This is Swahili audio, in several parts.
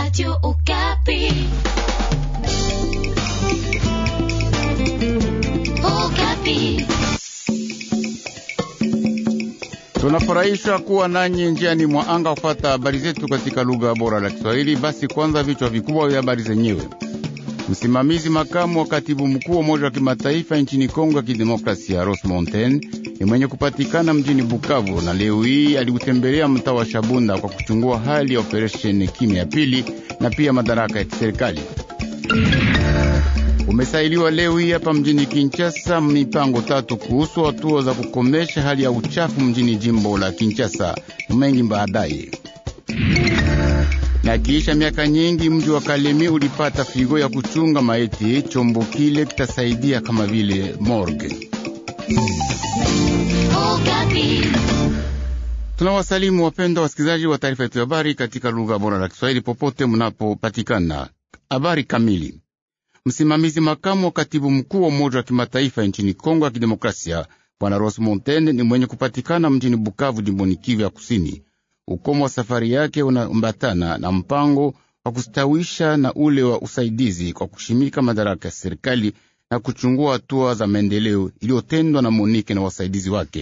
Radio Okapi. Okapi. Tunafurahishwa kuwa nanyi njiani mwa anga kupata habari zetu katika lugha bora la Kiswahili. Basi kwanza vichwa vikubwa vya habari zenyewe. Msimamizi makamu wa katibu mkuu wa Umoja wa Kimataifa nchini Kongo ya Kidemokrasia, Ross Mountain ni mwenye kupatikana mjini Bukavu, na leo hii aliutembelea mtaa wa Shabunda kwa kuchungua hali ya operesheni kimya ya pili na pia madaraka ya kiserikali. Umesailiwa leo hii hapa mjini Kinshasa mipango tatu kuhusu hatua za kukomesha hali ya uchafu mjini jimbo la Kinshasa. Mengi baadaye. Na kiisha miaka nyingi mji wa Kalemi ulipata figo ya kuchunga maiti. Chombo kile kitasaidia kama vile morgue. Okapi. Tunawasalimu wapendwa wasikilizaji wa taarifa yetu ya habari katika lugha bora la Kiswahili popote mnapopatikana. Habari kamili. Msimamizi makamu wa katibu mkuu wa Umoja wa Kimataifa nchini Kongo ya Kidemokrasia, Bwana Ross Montaigne ni mwenye kupatikana mjini Bukavu, jimboni Kivu ya Kusini. Ukomo wa safari yake unaambatana na mpango wa kustawisha na ule wa usaidizi kwa kushimika madaraka ya serikali na kuchungua hatua za maendeleo iliyotendwa na Monike na wasaidizi wake.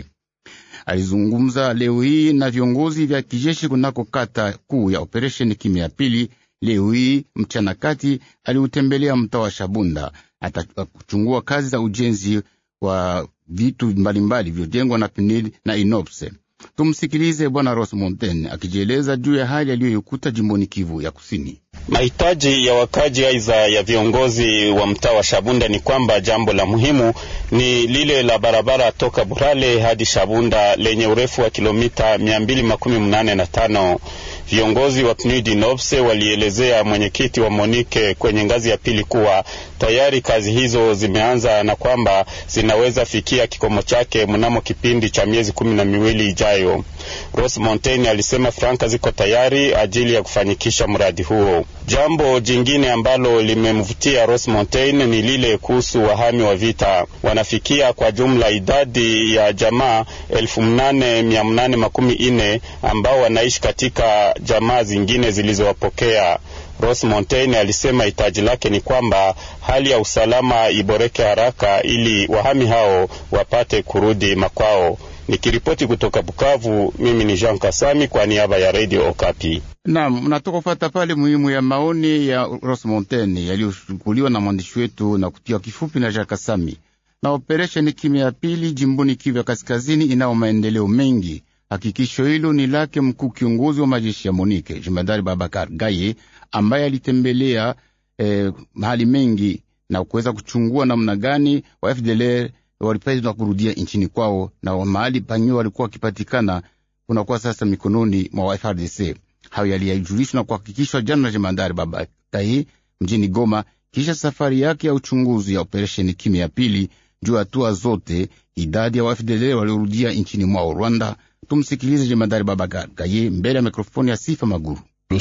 Alizungumza leo hii na viongozi vya kijeshi kunako kata kuu ya operesheni kimya ya pili. Leo hii mchana kati aliutembelea mtaa wa Shabunda atakuchungua kazi za ujenzi wa vitu mbalimbali vilivyojengwa na PNID na INOPSE. Tumsikilize Bwana Ross Montaigne akijieleza juu ya hali aliyoikuta jimboni Kivu ya Kusini. Mahitaji ya wakaji aiza ya viongozi wa mtaa wa Shabunda ni kwamba jambo la muhimu ni lile la barabara toka Burale hadi Shabunda lenye urefu wa kilomita mia mbili makumi mnane na tano. Viongozi wa PNUD Nopse walielezea mwenyekiti wa Monike kwenye ngazi ya pili kuwa tayari kazi hizo zimeanza na kwamba zinaweza fikia kikomo chake mnamo kipindi cha miezi kumi na miwili ijayo. Ross Montaigne alisema franka ziko tayari ajili ya kufanyikisha mradi huo. Jambo jingine ambalo limemvutia Ross Montaigne ni lile kuhusu wahami wa vita. Wanafikia kwa jumla idadi ya jamaa elfu mnane mia mnane makumi ine ambao wanaishi katika jamaa zingine zilizowapokea. Ross Montaigne alisema hitaji lake ni kwamba hali ya usalama iboreke haraka ili wahami hao wapate kurudi makwao. Nikiripoti kutoka Bukavu, mimi ni Jean Kasami kwa niaba ya Radio Okapi. Naam, mnatoka kufata pale muhimu ya maoni ya Ross Montaigne yaliyochukuliwa na mwandishi wetu na kutiwa kifupi na Jacques Kasami. Na operesheni kimya ya pili jimboni Kivu ya Kaskazini inao maendeleo mengi. Hakikisho hilo ni lake mkuu kiongozi wa majeshi ya Monike jemadari Babakar Gaye ambaye alitembelea eh, mahali mengi na kuweza kuchungua namna gani wa FDLR walipaswa kurudia nchini kwao na mahali panyewe walikuwa wakipatikana kunakuwa sasa mikononi mwa FRDC. Hayo yaliyajulishwa na kuhakikishwa jana na jemadari Babakar mjini Goma kisha safari yake ya uchunguzi ya operesheni kimya ya pili juu ya hatua zote idadi ya wa FDLR waliorudia nchini mwao Rwanda. Tumsikilize jemadari Babakar Gaye mbele ya mikrofoni ya Sifa Maguru.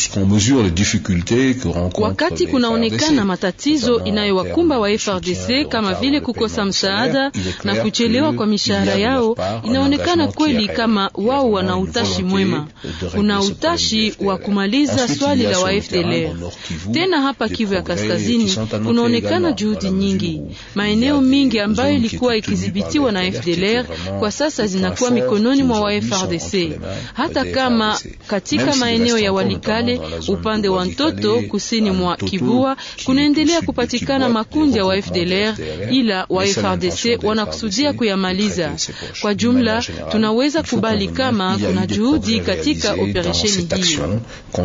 Wakati kunaonekana matatizo inayowakumba wa FRDC kama vile kukosa msaada na kuchelewa kwa mishahara yao, inaonekana kweli kama wao wana utashi mwema, kuna utashi wa kumaliza swali la wa FDLR. Tena hapa Kivu ya Kaskazini kunaonekana juhudi nyingi. Maeneo mingi ambayo ilikuwa ikidhibitiwa na FDLR kwa sasa zinakuwa mikononi mwa wa FRDC, hata kama katika maeneo ya Walika upande wa Ntoto kusini mwa Kivua kunaendelea kupatikana makundi ya wa FDLR, ila wa FRDC wanakusudia kuyamaliza. Kwa jumla, tunaweza kubali kama kuna juhudi katika operesheni hiyo.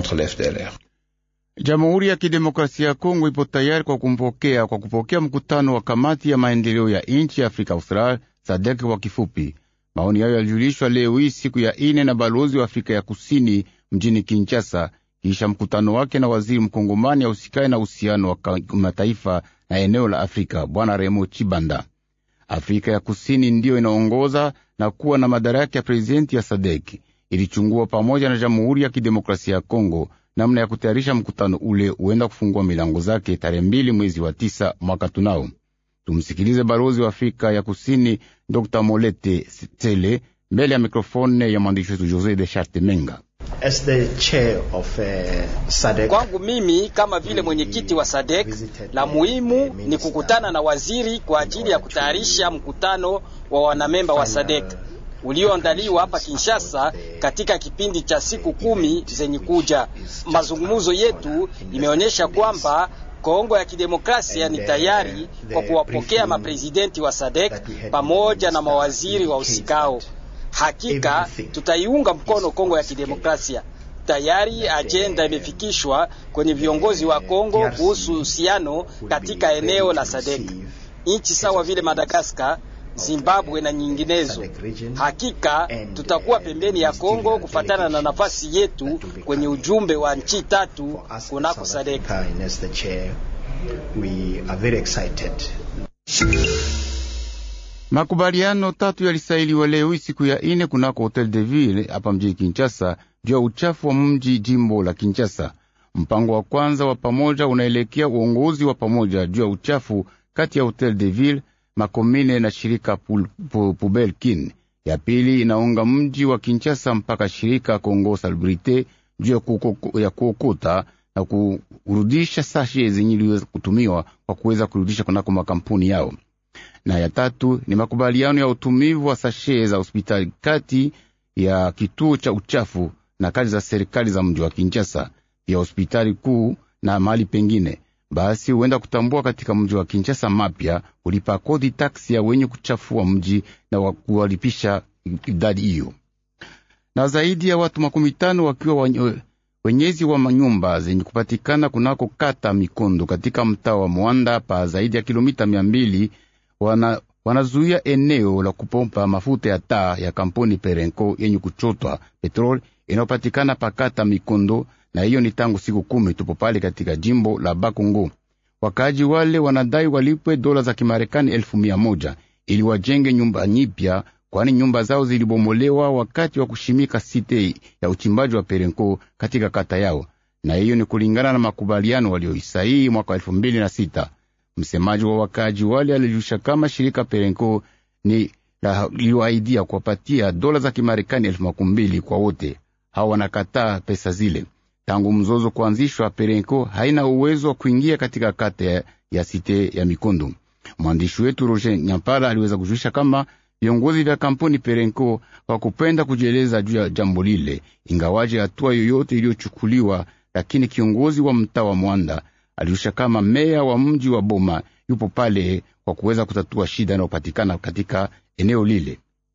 Jamhuri ya Kidemokrasia ya Kongo ipo tayari kwa kumpokea kwa kupokea mkutano wa kamati ya maendeleo ya nchi ya Afrika Austral SADC kwa kifupi. Maoni hayo yalijulishwa leo hii siku ya ine na balozi wa Afrika ya Kusini mjini Kinshasa kisha mkutano wake na waziri mkongomani ausikai na uhusiano wa kimataifa na eneo la Afrika bwana Remo Chibanda. Afrika ya Kusini ndiyo inaongoza na kuwa na madaraka ya prezidenti ya Sadeki. Ilichungua pamoja na Jamhuri ya Kidemokrasia ya Kongo namna ya kutayarisha mkutano ule huenda kufungua milango zake tarehe mbili mwezi wa tisa mwaka tunao. Tumsikilize balozi wa Afrika ya Kusini Dr Molete Tele mbele ya mikrofone ya mwandishi wetu Jose de Charte Menga. As the chair of, uh, SADC, kwangu mimi kama vile mwenyekiti wa SADC, la muhimu ni kukutana na waziri kwa ajili ya kutayarisha mkutano wa wanamemba wa SADC ulioandaliwa hapa Kinshasa katika kipindi cha siku kumi zenye kuja. Mazungumzo yetu imeonyesha kwamba Kongo ya Kidemokrasia ni tayari kwa kuwapokea maprezidenti wa SADC pamoja na mawaziri wa usikao. Hakika tutaiunga mkono Kongo ya Kidemokrasia. Tayari ajenda imefikishwa kwenye viongozi wa Kongo kuhusu uhusiano katika eneo la SADC. Nchi sawa vile Madagaskar, Zimbabwe na nyinginezo. Hakika tutakuwa pembeni ya Kongo kufatana na nafasi yetu kwenye ujumbe wa nchi tatu kunako SADC. Makubaliano tatu yalisailiwa leo siku ya ine kunako Hotel de Ville hapa mjini Kinshasa juu ya uchafu wa mji jimbo la Kinshasa. Mpango wa kwanza wa pamoja unaelekea uongozi wa pamoja juu ya uchafu kati ya Hotel de Ville makomine na shirika Pubelkin. Ya pili inaunga mji wa Kinshasa mpaka shirika Kongo Salubrite juu ya kuokota na kurudisha sashe zenye iliweza kutumiwa kwa kuweza kurudisha kunako makampuni yao. Na ya tatu ni makubaliano ya utumivu wa sashe za hospitali kati ya kituo cha uchafu na kazi za serikali za mji wa Kinshasa, pia hospitali kuu na mahali pengine basi huenda kutambua katika mji wa Kinshasa mapya ulipa kodi taksi ya wenye kuchafua mji na kuwalipisha idadi hiyo. Na zaidi ya watu makumi tano wakiwa wenyezi wa manyumba zenye kupatikana kunako kata Mikondo katika mtaa wa Mwanda pa zaidi ya kilomita mia mbili wana wanazuia eneo la kupompa mafuta ya taa ya kampuni Perenco yenye kuchotwa petroli inayopatikana pakata Mikondo na hiyo ni tangu siku kumi tupo pale katika jimbo la Bakongo. Wakaaji wale wanadai walipwe dola za Kimarekani elfu mia moja ili wajenge nyumba nyipya, kwani nyumba zao zilibomolewa wakati wa kushimika site ya uchimbaji wa Perenco katika kata yao, na hiyo ni kulingana na makubaliano walioisaini mwaka wa elfu mbili na sita. Msemaji wa wakaaji wale alijulisha kama shirika Perenco ni liwaidia kuwapatia dola za Kimarekani elfu makumi mbili kwa wote hao, wanakataa pesa zile. Tangu mzozo kuanzishwa, Perenco haina uwezo wa kuingia katika kata ya, ya site ya Mikondo. Mwandishi wetu Roger Nyampala aliweza kujulisha kama viongozi vya kampuni Perenco wakupenda kujieleza juu ya jambo lile, ingawaje hatua yoyote iliyochukuliwa. Lakini kiongozi wa mtaa wa Mwanda alijulisha kama meya wa mji wa Boma yupo pale kwa kuweza kutatua shida inayopatikana katika eneo lile.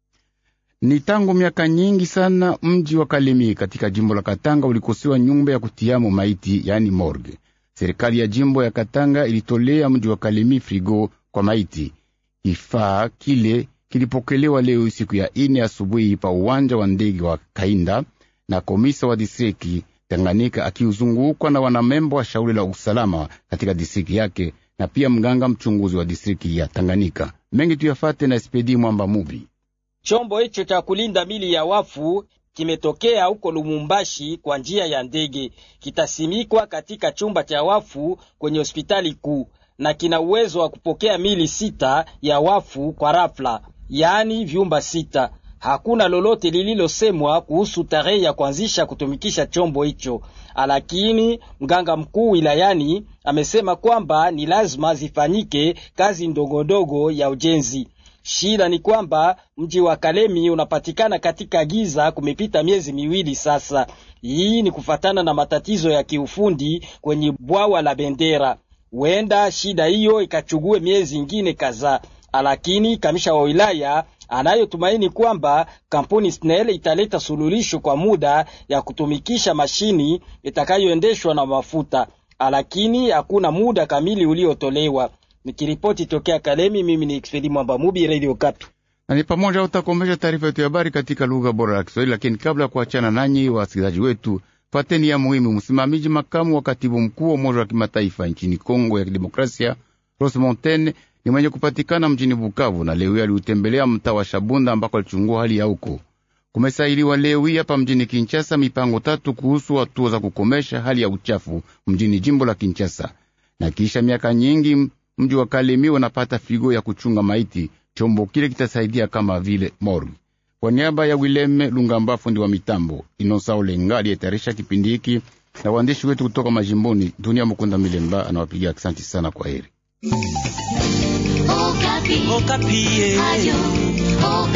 Ni tangu miaka nyingi sana mji wa Kalemi katika jimbo la Katanga ulikosewa nyumba ya kutiamo maiti, yani morgue. Serikali ya jimbo ya Katanga ilitolea mji wa Kalemi frigo kwa maiti. Kifaa kile kilipokelewa leo siku ya ine asubuhi pa uwanja wa ndege wa Kainda na komisa wa distriki Tanganyika akiuzungukwa na wanamembo wa shauri la usalama katika distriki yake na pia mganga mchunguzi wa distriki ya Tanganyika. Mengi tuyafate na Spedi Mwamba Mubi. Chombo hicho cha kulinda mili ya wafu kimetokea huko Lumumbashi kwa njia ya ndege. Kitasimikwa katika chumba cha wafu kwenye hospitali kuu na kina uwezo wa kupokea mili sita ya wafu kwa rafla, yaani vyumba sita. Hakuna lolote lililosemwa kuhusu tarehe ya kuanzisha kutumikisha chombo hicho, lakini mganga mkuu wilayani amesema kwamba ni lazima zifanyike kazi ndogondogo ya ujenzi. Shida ni kwamba mji wa Kalemi unapatikana katika giza kumepita miezi miwili sasa. Hii ni kufatana na matatizo ya kiufundi kwenye bwawa la Bendera. Huenda shida hiyo ikachugue miezi ingine kadhaa, lakini kamisha wa wilaya anayotumaini kwamba kampuni SNEL italeta suluhisho kwa muda ya kutumikisha mashini itakayoendeshwa na mafuta, lakini hakuna muda kamili uliotolewa. Nikiripoti tokea Kalemi, mimi ni Expedi Mwamba Mubi, Radio Kapi. Na ni pamoja utakomesha taarifa yetu ya habari katika lugha bora ya Kiswahili, lakini kabla ya kuachana nanyi wasikilizaji wetu, fateni ya muhimu. Msimamizi makamu wa katibu mkuu wa Umoja wa Kimataifa nchini Kongo ya Kidemokrasia, Rose Montaigne ni mwenye kupatikana mjini Bukavu na leo aliutembelea mtaa wa Shabunda ambako alichungua hali ya huko. Kumesailiwa leo hii hapa mjini Kinshasa mipango tatu kuhusu hatua za kukomesha hali ya uchafu mjini jimbo la Kinshasa. Na kisha miaka nyingi mji wa Kalemi unapata figo ya kuchunga maiti. Chombo kile kitasaidia kama vile morgue. Kwa niaba ya Wileme Lungamba, fundi wa mitambo, Inosa Olenga aliyetayarisha kipindi hiki na waandishi wetu kutoka majimboni, Dunia Mukunda Milemba anawapigia asante sana. Kwa heri. Okapi. Okapi. Radio Okapi.